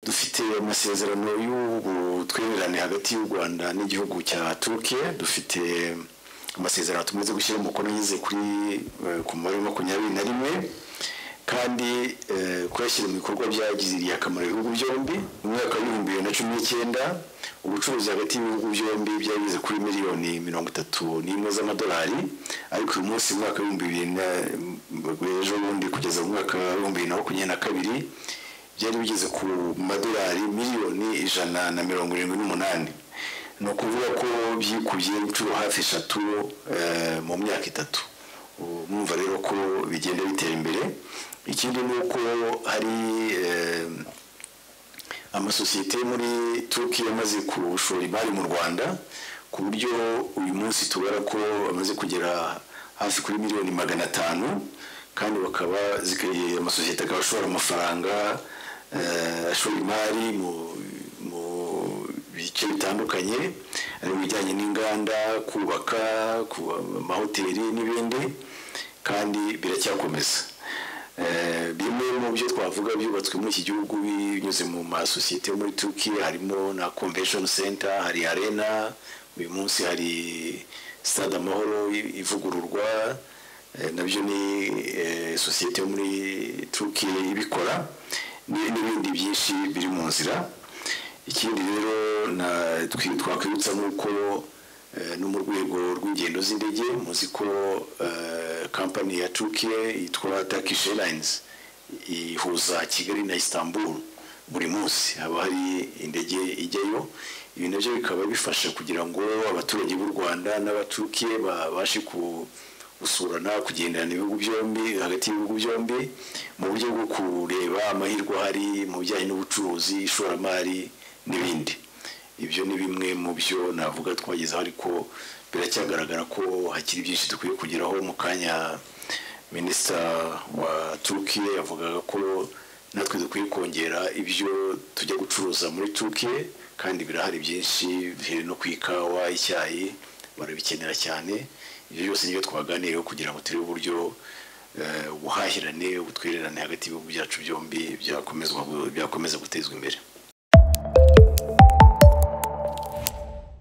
dufite amasezerano y'ubutwererane hagati y'u rwanda n'igihugu cya turukiya dufite amasezerano tumaze gushyira umukono ageze kuri eh, ku mubare wa makumyabiri na rimwe kandi eh, kuyashyira mu bikorwa byagiriye akamaro ibihugu byombi mu mwaka w'ibihumbi bibiri na cumi n'icyenda ubucuruzi hagati y'ibihugu byombi byari bigeze kuri miliyoni mirongo itatu n'imwe z'amadolari ariko uyu munsi mu mwaka w'ibihumbi bibiri na ejo bundi kugeza mu mwaka w'ibihumbi bibiri na makumyabiri na kabiri byari bigeze ku madolari miliyoni ijana na mirongo irindwi n'umunani ni ukuvuga ko byikubye inshuro hafi eshatu eh, mu myaka itatu Ubu mwumva rero ko bigenda bitera imbere ikindi ni uko hari eh, amasosiyete yo muri turukiya amaze gushora imari mu rwanda ku buryo uyu munsi tubara ko bamaze kugera hafi kuri miliyoni magana atanu kandi bakaba zikeye amasosiyete akaba ashora amafaranga eh, ashora imari mu- mu bice bitandukanye ari mu bijyanye n'inganda kubaka kuba- amahoteli n'ibindi kandi biracyakomeza Eh, bimwe mu byo twavuga byubatswe muri iki gihugu binyuze mu masosiyete yo muri turukiya harimo na convention center hari arena uyu munsi hari stade amahoro i- ivugururwa Eh, nabyo ni eh, sosiyete yo muri turukiya ibikora ni- n'ibindi byinshi biri mu nzira ikindi rero na- twi- twakwibutsa ni uko eh, no mu rwego rw'ingendo z'indege muzi ko eh, kampani ya turukiya yitwa turkish airlines ihuza kigali na istanbul buri munsi haba hari indege ijyayo ibi nabyo bikaba bifasha kugira ngo abaturage b'u rwanda n'abaturukiye babashe ku gusurana kugenderana ibihugu byombi hagati y'ibihugu byombi mu buryo bwo kureba amahirwe ahari mu bijyanye n'ubucuruzi ishoramari n'ibindi ibyo ni bimwe mu byo navuga twagezeho ariko biracyagaragara ko hakiri byinshi dukwiye kugeraho mu kanya minisita wa turukiya yavugaga ko natwe dukwiye kongera ibyo tujya gucuruza muri turukiya kandi birahari byinshi bihereye no ku ikawa icyayi barabikenera cyane ibyo byose nibyo twaganiriyeho kugira ngo turebe uburyo eh, ubuhahirane ubutwererane hagati y'ibihugu byacu byombi byakomezwa- byakomeza gutezwa imbere